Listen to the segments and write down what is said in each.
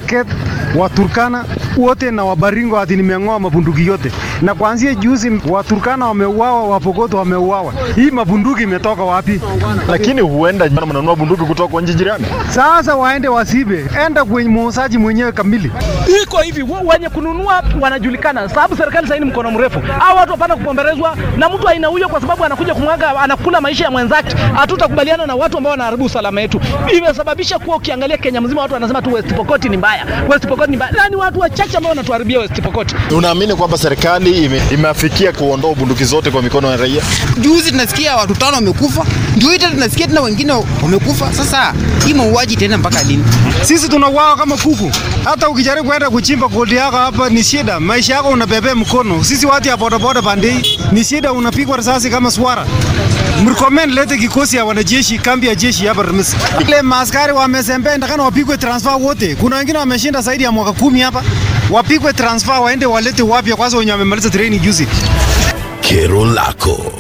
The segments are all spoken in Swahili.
Wasaket, Waturkana wote na Wabaringo ati nimeng'oa mabunduki yote, na kuanzia juzi Waturkana wameuawa, Wapokot wameuawa. Hii mabunduki imetoka wapi? Lakini huenda mnanunua bunduki kutoka kwa nchi jirani. Sasa waende wasibe, enda kwenye muuzaji mwenyewe kamili. Iko hivi, wenye kununua wanajulikana, sababu serikali sasa ni mkono mrefu. Hao watu hapana kupomberezwa na mtu aina huyo, kwa sababu anakuja kumwaga, anakula maisha ya mwenzake. Hatutakubaliana na watu ambao wanaharibu usalama wetu. Imesababisha kuwa ukiangalia Kenya mzima watu wanasema tu West Pokot ni mbaya, West Pokot ni mbaya, na ni watu wachache ambao wanatuharibia West Pokot. Unaamini kwamba serikali ime, imeafikia kuondoa bunduki zote kwa mikono ya raia? Juzi tunasikia watu tano wamekufa, ndio hita tunasikia tena wengine wamekufa. Sasa hii mauaji tena mpaka lini? Sisi tunauawa kama kuku. Hata ukijaribu kwenda kuchimba gold yako hapa ni shida, maisha yako unabebea mkono. Sisi watu ya bodaboda bandei ni shida, unapigwa risasi kama swara. Mrecommend lete kikosi ya wanajeshi, kambi ya jeshi hapa Remis. Ile maaskari wamezembea, ndakana wapigwe transfer wote. Kuna wengine wameshinda zaidi ya mwaka kumi hapa, wapigwe transfer, waende walete wapya kwanza, wenye wamemaliza training juzi. Kero lako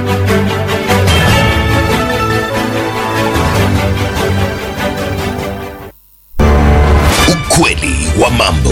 ukweli wa mambo.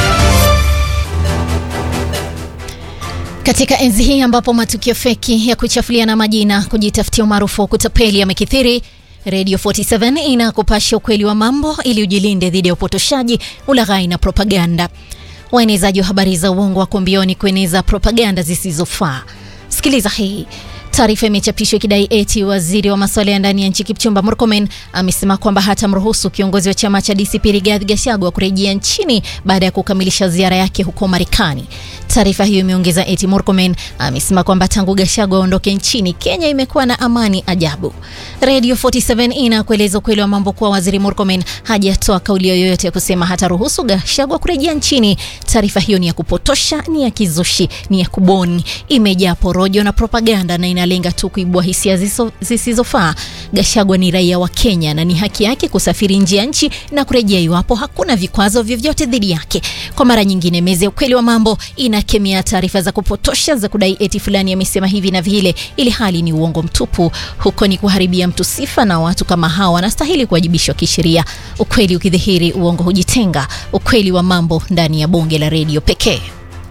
Katika enzi hii ambapo matukio feki ya kuchafuliana majina, kujitafutia umaarufu wa kutapeli yamekithiri, Radio 47 inakupasha ukweli wa mambo ili ujilinde dhidi ya upotoshaji, ulaghai na propaganda. Waenezaji wa habari za uongo wako mbioni kueneza propaganda zisizofaa. Sikiliza hii. Taarifa imechapishwa ikidai eti waziri wa masuala ya ndani ya nchi Kipchumba Murkomen amesema kwamba hatamruhusu kiongozi wa chama cha DCP Rigathi Gachagua kurejea nchini baada ya kukamilisha ziara yake huko Marekani. Taarifa hiyo imeongeza eti Murkomen amesema kwamba tangu Gachagua aondoke nchini, Kenya imekuwa na amani ajabu. Radio 47 inakueleza ukweli wa mambo kuwa waziri Murkomen hajatoa kauli yoyote ya kusema hataruhusu Gachagua kurejea nchini. Taarifa hiyo ni ya kupotosha, ni ya kizushi, ni ya kuboni, imejaa porojo na propaganda na inalenga tu kuibua hisia zisizofaa. Gachagua ni raia wa Kenya na ni haki yake kusafiri nje ya nchi na kurejea iwapo hakuna vikwazo vyovyote dhidi yake. Kwa mara nyingine, meza ya ukweli wa mambo inakemea taarifa za kupotosha za kudai eti fulani amesema hivi na vile, ili hali ni uongo mtupu. Huko ni kuharibia mtu sifa, na watu kama hawa wanastahili kuwajibishwa kisheria. Ukweli ukidhihiri, uongo hujitenga. Ukweli wa mambo ndani ya bonge la redio pekee.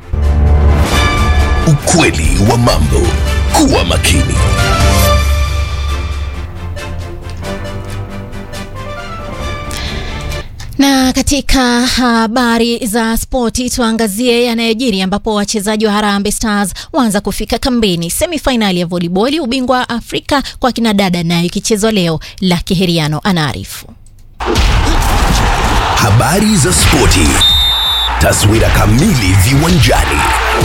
Ukweli wa mambo. Kuwa makini. Na katika habari za spoti tuangazie yanayojiri ambapo wachezaji wa Harambee Stars waanza kufika kambini. Semifainali ya volleyball ubingwa wa Afrika kwa kina dada nayo ikichezwa leo. Lucky Heriano anaarifu. Habari za spoti, taswira kamili viwanjani.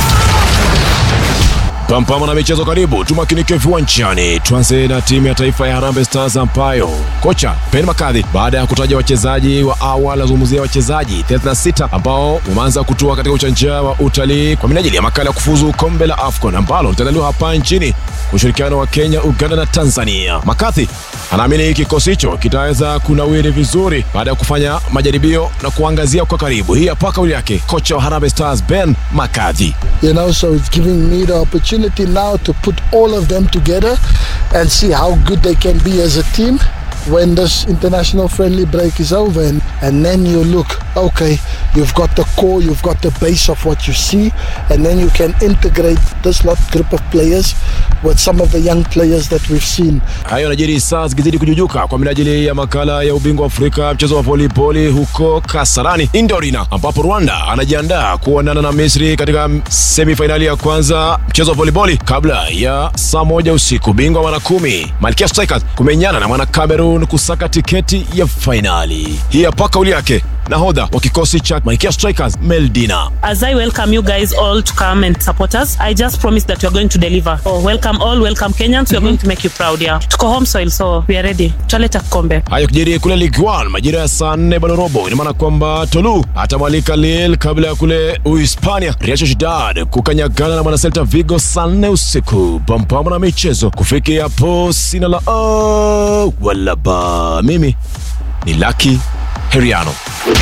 Pampama na michezo karibu, tumakinike viwanjani. Tuanze na timu ya taifa ya Harambee Stars ambayo kocha Ben Makadhi baada ya kutaja wachezaji wa awali azungumzia wachezaji 36 ambao wameanza kutua katika uchanja wa utalii kwa minajili ya makala ya kufuzu kombe la AFCON ambalo litaandaliwa hapa nchini kwa ushirikiano wa Kenya, Uganda na Tanzania. Makadhi anaamini kikosi hicho kitaweza kunawiri vizuri baada ya kufanya majaribio na kuangazia kwa karibu. Hii hapa kauli yake kocha wa Harambee Stars Ben Makadhi. You know, so it's giving me the opportunity now to put all of them together and see how good they can be as a team when this international friendly break is over and, and then you look okay you've got the core you've got the base of what you see and then you can integrate this lot group of players with some of the young players that we've seen Hayo yanajiri saa zikizidi kujujuka kwa minajili ya makala ya ubingwa wa Afrika mchezo wa volleyball huko Kasarani Indorina, ambapo Rwanda anajiandaa kuonana na Misri katika semifainali ya kwanza mchezo wa volleyball kabla ya saa moja usiku. Bingwa mara kumi Malkia Strikers kumenyana na mwana Cameroon kusaka tiketi ya fainali. Hii hapa kauli yake nahodha wa kikosi cha Malkia Strikers Meldina. As I welcome you guys all to come and support us, I just promise that we are going to deliver. Oh, welcome all, welcome Kenyans. We are going to make you proud, yeah. Tuko home soil, so we are ready. Tutaleta kikombe. Hayo kijiri kule Ligue 1 majira ya saa nne bado robo. Ina maana kwamba Tolu atamwalika Lille kabla ya kule Uhispania Real Sociedad kukanyagana na mwana Celta Vigo saa nne usiku. Pampama na michezo kufikia hapo, sina la oh, wala ba. Mimi ni Lucky Heriano.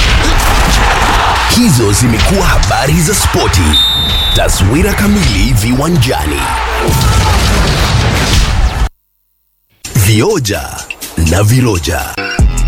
Hizo zimekuwa habari za spoti. Taswira kamili viwanjani. Vioja na viroja.